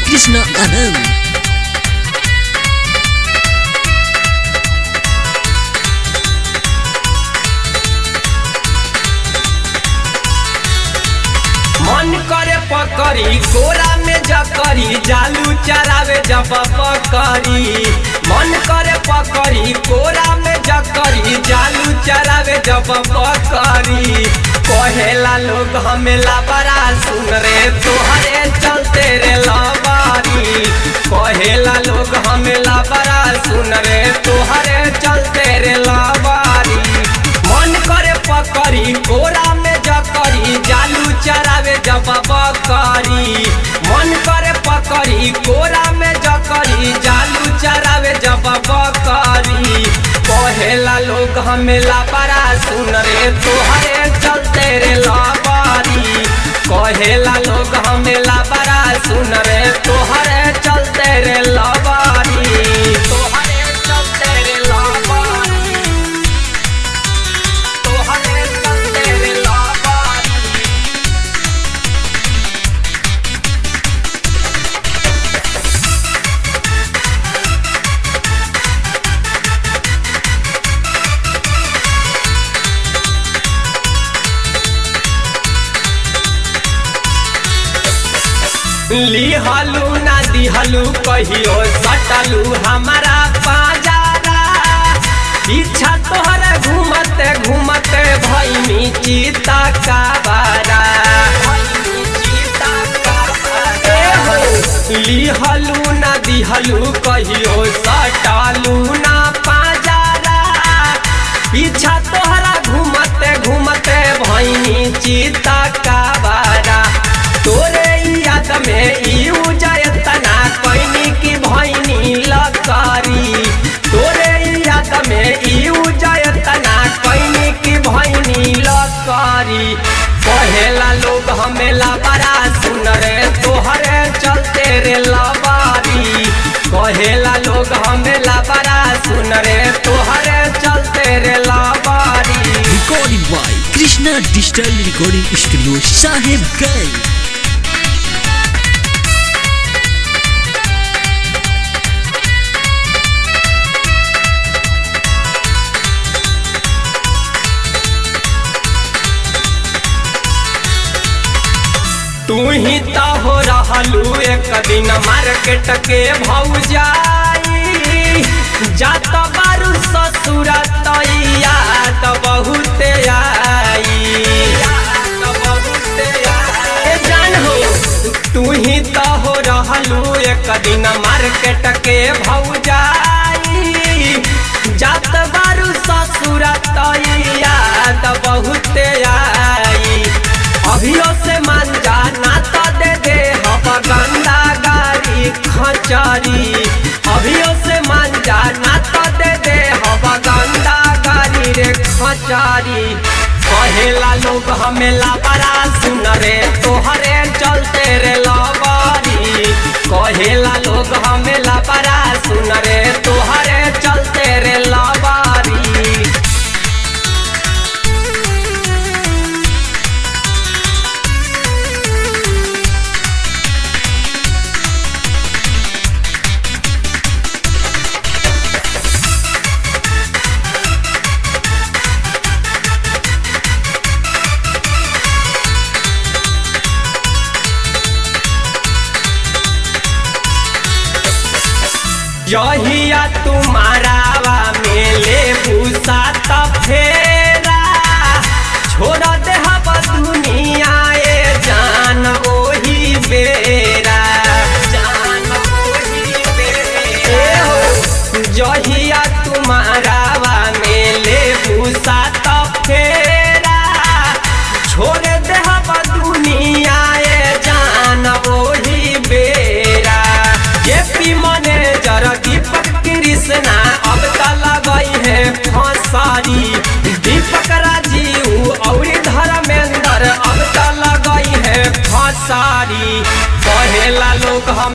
Krishna Anand. मन करे पकड़ी कोरा में जकरी जालू चरावे जब पकड़ी मन करे पकड़ी कोरा में जकरी जालू चरावे जब पकड़ी कहेला लोग हमेला बड़ा सुन रे तोहरे चलते रे लबारी कहेला लोग हमेला बड़ा सुन रे तोहरे चलते रे लबारी मन करे पकड़ी कोरा में जकरी जालू चरावे जब बकरी मन करे पकड़ी कोरा में जकरी जालू चरावे जब बकरी कहेला लोग हमेला बड़ा सुन रे तोहरे चलते रे लबारी कहेला लोग हमेला बड़ा सुन रे तोहरे चलते रे लबारी तोहरे चलते रे लबारी तोहरे चलते रे लबारी लिहलू ना दिहलू कहियो सटलू हमारा पाजारा पीछा तोहरे घूमते घूमते भैनी चीता का बारा ए हो, लिहलू ना दिहलू कहियो सटलू ना पाजारा पीछा तोहरा घूमते घूमते भैनी चीता का बारा तोरे याद में ई उजय तना कैनी की भैनी लकारी तोरे याद में ई उजय तना कैनी की भैनी लकारी कहेला लोग हमेला बड़ा सुन रे तोहरे चलते रे लबारी कहेला लोग हमेला बड़ा सुन रे तोहरे चलते रे लबारी Recorded by Krishna Digital Recording Studio Sahib Ganj. तू ही तो हो रहलू एक दिन मार्केट के भौजाई जात बारू ससुर तैया तो बहुत आई ए जान हो तू ही तो हो रहलू एक दिन मार्केट के भौजाई जात बारू ससुर तैया तो बहुत आई अभियो से मान जा ना तो दे दे हम गंदा गाड़ी खचरी अभियो से मान जा ना तो दे दे हम गंदा गाड़ी रे खचरी कहेला लोग हमेला बड़ा सुन रे तोहरे चलते रे लबारी कहेला लोग हमेला बड़ा सुन रे तोहरे चलते रे लबारी यहिया तुम्हारावा में ले भूसा त फेरा छोड़ दे हब दुनिया ए जान ओही बेरा जान ओही बेरा ए हो जहिया तुम्हारावा में ले भूसा त फेरा छोड़ दे हब दुनिया ए जान ओही बेरा ये पी मैनेजर दीपक कृष्णा अब तला गई है फसारी दीपक राजीव और धर्मेंद्र अब तला गई है फसारी कहेला लोग हम